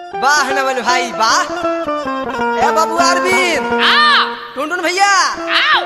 वाह नवल भाई वाह ए बाबू अरविंद आओ टुनटुन भैया आओ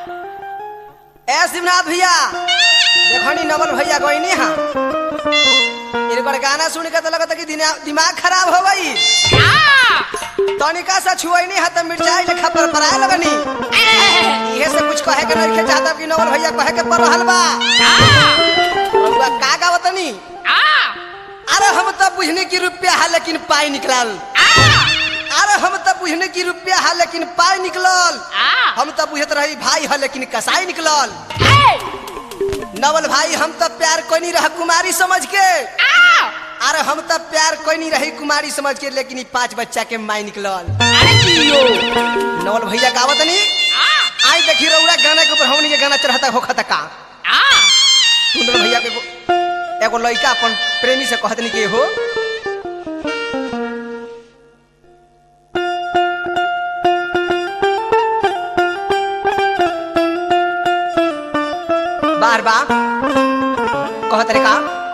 ए शिवनाथ भैया देखो नी नवल भैया गईनी हा इनकर गाना सुन के तो लगता कि दिना- दिमाग खराब हो गई आओ तनिका सा छुआईनी हा त मिर्चाई लेखा पर पराए लगनी इहे से कुछ कहे के नहीं चाहता कि नवल भैया कहे के पर रहल बा रउआ का गावतनी अरे हम तो बुझने की रुपया है लेकिन पाई निकलल अरे हम तो बुझने की रुपया है लेकिन पाई निकलल हम तो बुझत रही भाई है लेकिन कसाई निकलल नवल भाई हम तो प्यार कोई नहीं रहा कुमारी समझ के अरे हम तो प्यार कोई नहीं रही कुमारी समझ के लेकिन ई पांच बच्चा के माई निकलल नवल भैया गावत नहीं आई देखी रउरा गाना के ऊपर हमनी के गाना चढ़ता होखता का सुंदर भैया के एगो- एगो लड़का अपन प्रेमी से कहत नहीं कि हो बार बा कहत रे का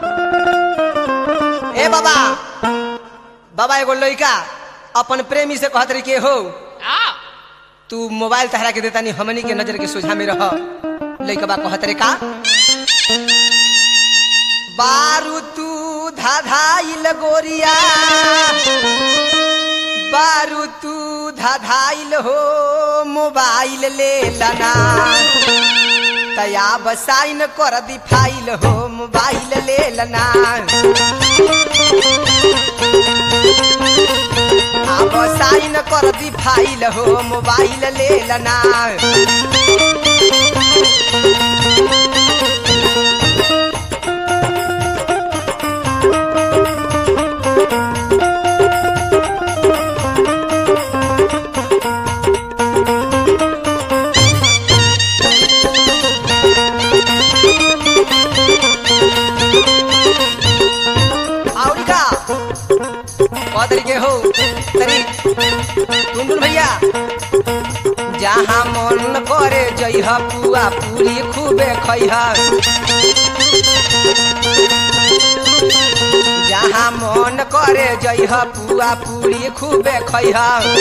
ए बाबा बाबा एगो लड़का अपन प्रेमी से कहत रे के हो तू मोबाइल तहरा के देता नहीं हमनी के नजर के सोझा में रह लइका बा कहत रे का बारू तू धाधाइल गोरिया बारू तू धाधाइल हो मोबाइल ले लना तया बसाइन कर दी फाइल हो मोबाइल ले लना अब साइन कर दी फाइल हो मोबाइल ले लना और का कौ तरीके हो तरी टुनटुन भैया जहाँ मन करे जइह पुआ पूरी खूबे खइह जहाँ मन करे जइह पुआ पूरी खूबे खइह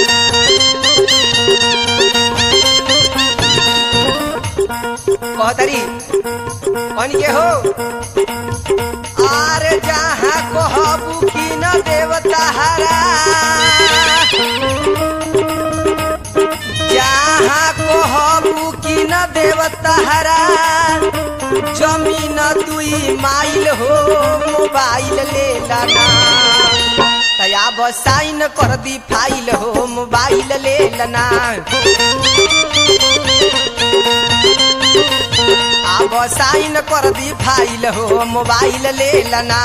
कह तरी कौन के हो आरे जहाँ कहबू की न देवता हरा जहाँ कहबू की न देवता हरा जमीन दुई माइल हो मोबाइल ले लाना तया बसाइन कर दी फाइल हो मोबाइल ले लना अब साइन कर दी फाइल हो मोबाइल ले लना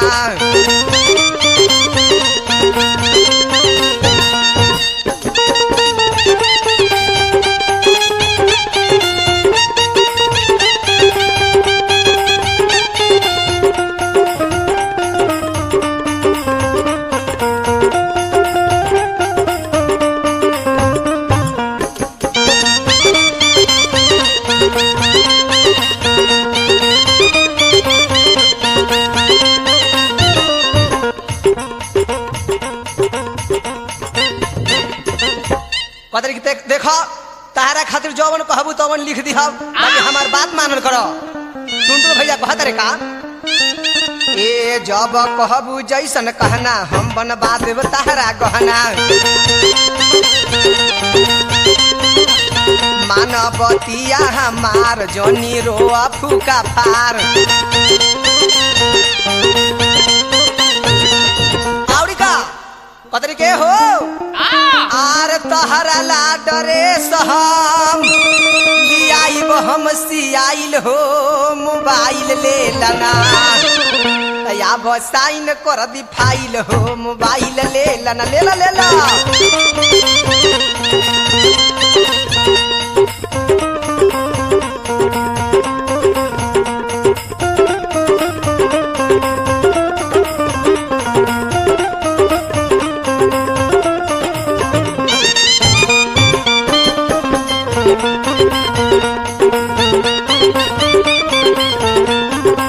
कदर की देख देखो तारा खातिर जौवन कहबू तवन लिख दी हम बाकी हमार बात मानल करो टुनटुन भैया कहत रे का ए जब कहबू जैसन कहना हम बनवा देब तारा गहना मानवतिया हमार जनी रोआ फूका फार आवड़ी का कतरी के हो आर तहरा ला डरे सहम लियाइब हम सियाइल हो मोबाइल ले लना या बसाइन कर दी फाइल हो मोबाइल ले लना ले ला ले ला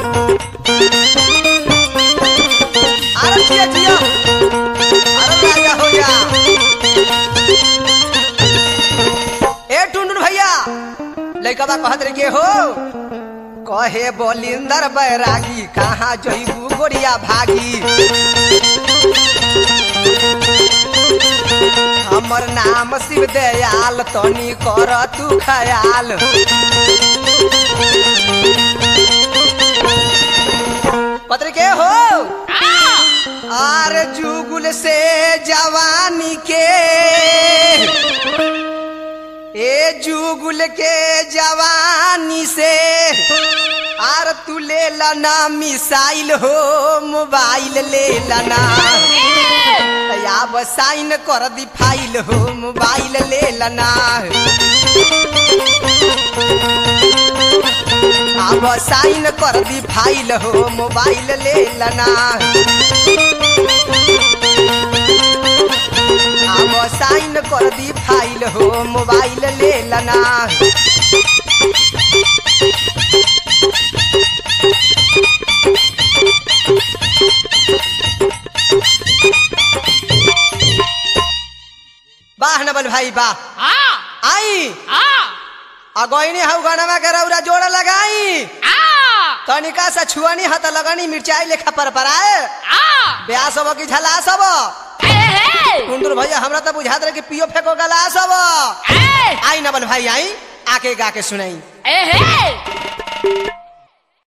अरे जिया जिया अरे राजा लइकवा कहत रे के हो कहे बोलिंदर बैरागी कहाँ जइबू गोरिया भागी हमर नाम शिव दयाल तनी कर तू खयाल पत्र के हो आर जुगुल से जवानी के ए जुगुल के जवानी से आर तू ले लना मिसाइल हो मोबाइल ले लना अब साइन कर दी फाइल हो मोबाइल ले लना अब साइन कर दी फाइल हो मोबाइल ले लना अब साइन कर दी फाइल हो मोबाइल ले लना वाह नबल भाई वाह आई अगोइनी हऊ गणमा के रौरा जोड़ लगाई तनिका सा छुआनी हत लगनी मिर्चाई लेखा पर पराए ब्याह सब की झला सब कुंदुर भैया हमरा तो बुझात रहे कि पियो फेंको गला सब आई नबल भाई आई आके गा के सुनाई ए हे